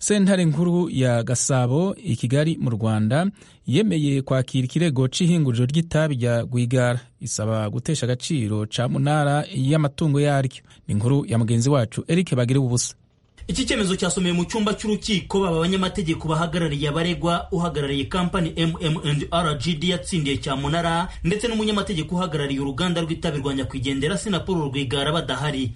sentare nkuru ya gasabo i kigali mu rwanda yemeye kwakira ikirego cy'ihinguriro ry'itabi rya rwigara isaba gutesha agaciro ca munara y'amatungo yaryo ni inkuru ya mugenzi wacu eric bagire ubusa iki cyemezo cyasomewe mu cyumba cy'urukiko baba abanyamategeko bahagarariye abaregwa uhagarariye kampani MMR GD yatsindiye cyamunara ndetse n'umunyamategeko uhagarariye uruganda rw'itabi rwa nyakwigendera Sinapol Rwigara badahari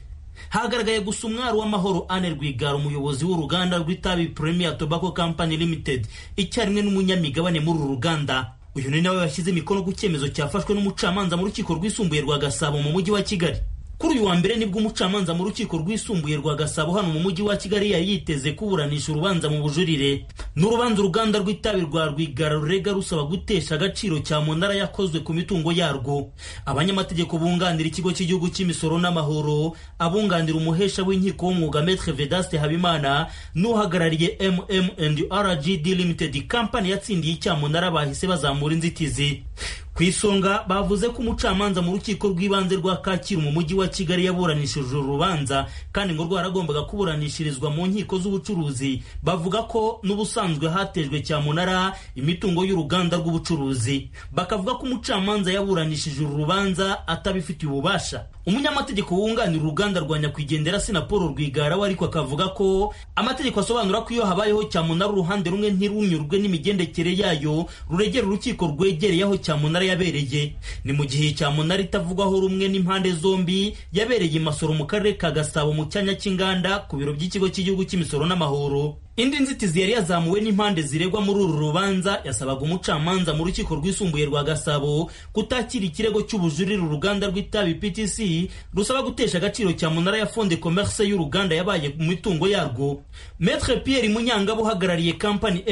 hagaragaye gusa umwari w'amahoro Anne Rwigara umuyobozi w'uruganda rw'itabi Premier Tobacco Company Limited icyarimwe n'umunyamigabane muri uru ruganda uyu ni nawe washyize imikono ku cyemezo cyafashwe n'umucamanza mu rukiko rwisumbuye rwa Gasabo mu mujyi wa Kigali kuri uyu wa mbere nibwo umucamanza mu rukiko rwisumbuye rwa gasabo hano mu mujyi wa kigali yari yiteze kuburanisha urubanza mu bujurire ni urubanza uruganda rw'itabi rwa rwigara rurega rusaba gutesha agaciro cya munara yakozwe ku mitungo yarwo abanyamategeko bunganira ikigo cy'igihugu cy'imisoro n'amahoro abunganira umuhesha w'inkiko w'umwuga metre vedaste habimana n'uhagarariye mmrgd limited company yatsindiye icyamunara bahise bazamura inzitizi ku isonga bavuze ko umucamanza mu rukiko rw'ibanze rwa kacyiru mu mujyi wa kigali yaburanishije urubanza kandi ngo rwaragombaga kuburanishirizwa mu nkiko z'ubucuruzi bavuga ko n'ubusanzwe hatejwe cyamunara imitungo y'uruganda rw'ubucuruzi bakavuga ko umucamanza yaburanishije urubanza atabifitiye ububasha umunyamategeko wunganira uruganda rwa nyakwigendera sinapolo rwigara we ariko akavuga ko amategeko asobanura ko iyo habayeho cyamunara uruhande rumwe ntirunyurwe n'imigendekere yayo ruregera urukiko rwegereye aho cyamunara yabereye ni mu gihe cyamunara itavugwaho rumwe n'impande zombi yabereye imasoro mu karere ka gasabo mu cyanya cy'inganda ku biro by'ikigo cy'igihugu cy'imisoro n'amahoro indi nzitizi yari yazamuwe n'impande ziregwa muri uru rubanza yasabaga umucamanza mu rukiko rwisumbuye rwa gasabo kutakira ikirego cy'ubujurire uruganda rw'itabi ptc rusaba gutesha agaciro cya munara ya fonde commerce y'uruganda yabaye mu mitungo yarwo metre pierre munyangabo uhagarariye kampani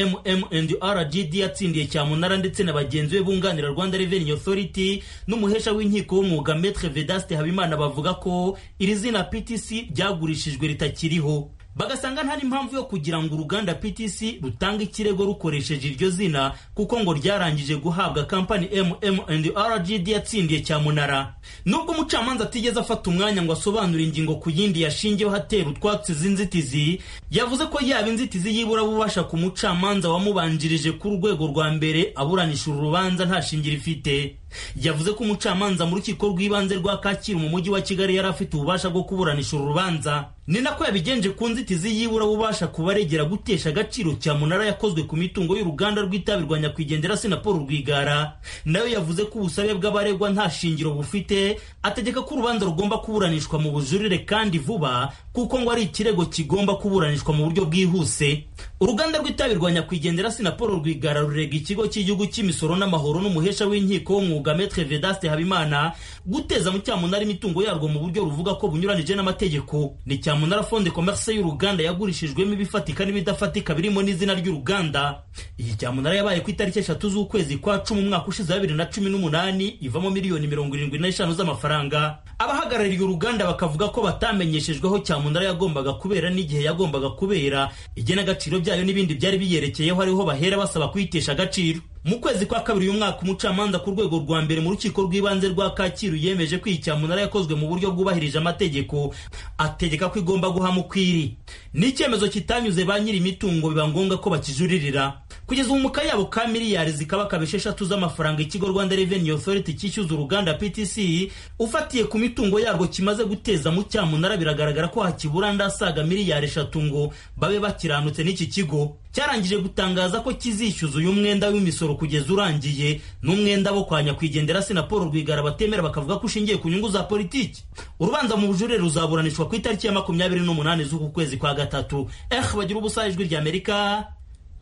mmrgd yatsindiye cya munara ndetse na bagenzi be bunganira rwanda revenue authority n'umuhesha w'inkiko w'umwuga metre vedaste habimana bavuga ko iri zina ptc ryagurishijwe ritakiriho bagasanga nta n'impamvu yo kugira ngo uruganda ptc rutanga ikirego rukoresheje iryo zina kuko ngo ryarangije guhabwa kampani mmrgd yatsindiye cyamunara nubwo umucamanza atigeze afata umwanya ngo asobanure ingingo ku yindi yashingiyeho atera utwatsi z'inzitizi yavuze ko yaba inzitizi y'iburabubasha ku mucamanza wamubanjirije ku rwego rwa mbere aburanisha uru rubanza nta shingiro ifite yavuze ko umucamanza mu rukiko rw'ibanze rwa kacyiru mu mujyi wa kigali yari afite ububasha bwo kuburanisha uru rubanza ni nako yabigenje ku nzitizi y'iburabubasha kubaregera gutesha agaciro cya munara yakozwe ku mitungo y'uruganda rw'itabi rwa nyakwigendera sinapolo rwigara nayo yavuze ko ubusabe bw'abaregwa nta shingiro bufite ategeka ko urubanza rugomba kuburanishwa mu bujurire kandi vuba kuko ngo ari ikirego kigomba kuburanishwa mu buryo bwihuse uruganda rw'itabi rwa nyakwigendera sinapolo rwigara rurega ikigo cy'igihugu cy'imisoro n'amahoro n'umuhesha w'inkiko w'umwuga umwuga Maître Vedaste Habimana guteza mu cyamunara imitungo yarwo mu buryo ruvuga ko bunyuranije n'amategeko ni cyamunara Fonde Commerce y'uruganda yagurishijwemo ibifatika n'ibidafatika birimo n'izina ry'uruganda iyi cyamunara yabaye ku itariki eshatu z'ukwezi kwa cumi umwaka ushize wa bibiri na cumi n'umunani ivamo miliyoni mirongo irindwi n'eshanu z'amafaranga abahagarariye uruganda bakavuga ko batamenyeshejweho cyamunara yagombaga kubera n'igihe yagombaga kubera igenagaciro byayo n'ibindi byari biyerekeyeho ariho bahera basaba kuyitesha agaciro mu kwezi kwa kabiri uyu mwaka umucamanza ku rwego rwa mbere mu rukiko rw'ibanze rwa kacyiru yemeje ko iyi cyamunara yakozwe mu buryo bwubahirije amategeko ategeka ko igomba guha mukwiri ni icyemezo kitanyuze ba nyiri imitungo biba ngombwa ko bakijuririra kugeza ubu mu kayabo ka miliyari zikaba kaba esheshatu z'amafaranga ikigo rwanda revenue authority cyishyuza uruganda ptc ufatiye ku mitungo yarwo kimaze guteza mu cyamunara biragaragara ko hakibura ndasaga miliyari eshatu ngo babe bakiranutse n'iki kigo cyarangije gutangaza ko kizishyuza uyu mwenda w'imisoro kugeza urangiye n'umwenda wo kwa nyakwigendera sinapolo rwigara batemera bakavuga ko ushingiye ku nyungu za politiki urubanza mu bujurire ruzaburanishwa ku itariki ya makumyabiri n'umunani z'uku kwezi kwa gatatu eh bagira ubusa ijwi ry'amerika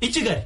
i kigali